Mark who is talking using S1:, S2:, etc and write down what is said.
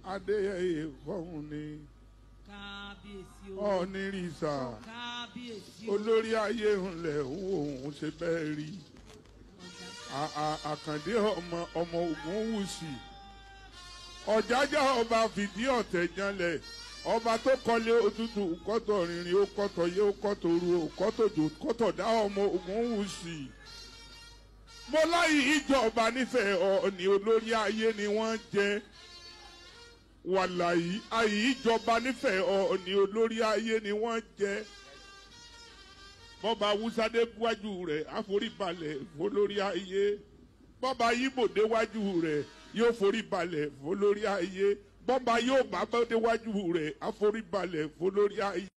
S1: adéyẹyẹ fọ́hùn ni
S2: kábíyèsí o
S1: ọ̀nìrìsà
S2: kábíyèsí o
S1: olórí ayé ńlẹ̀ òun ṣe bẹ́ẹ̀ rí A- a- àkàndé ọmọ ọmọ ogun wùsì ọ̀jájá ọba fìdí ọ̀tẹ̀ janlẹ̀ ọba tó kọ́lé òtútù kọ́tọ̀ rìnrìn ó kọ́tọ̀ yé ó kọ́tọ̀ ru ó kọ́tọ̀ jò kọ́tọ̀ dá ọmọ ogun wùsì mo láyé ìjọba nífẹ̀ẹ́ ọ̀ọ́ni olórí ayé ni wọ́n jẹ́ wàlàyé ayé ìjọba nífẹ̀ẹ́ ọ̀ọ́ni olórí ayé ni wọ́n jẹ́ bọ́ba awúsádé wájú rẹ̀ àforíbalẹ̀ fólórí ayé bọ́ba yíbò déwájú rẹ̀ yóò foríbalẹ̀ fólórí ayé bọ́ba yóò bá bá déwájú rẹ̀ àforíbalẹ̀ fólórí ayé.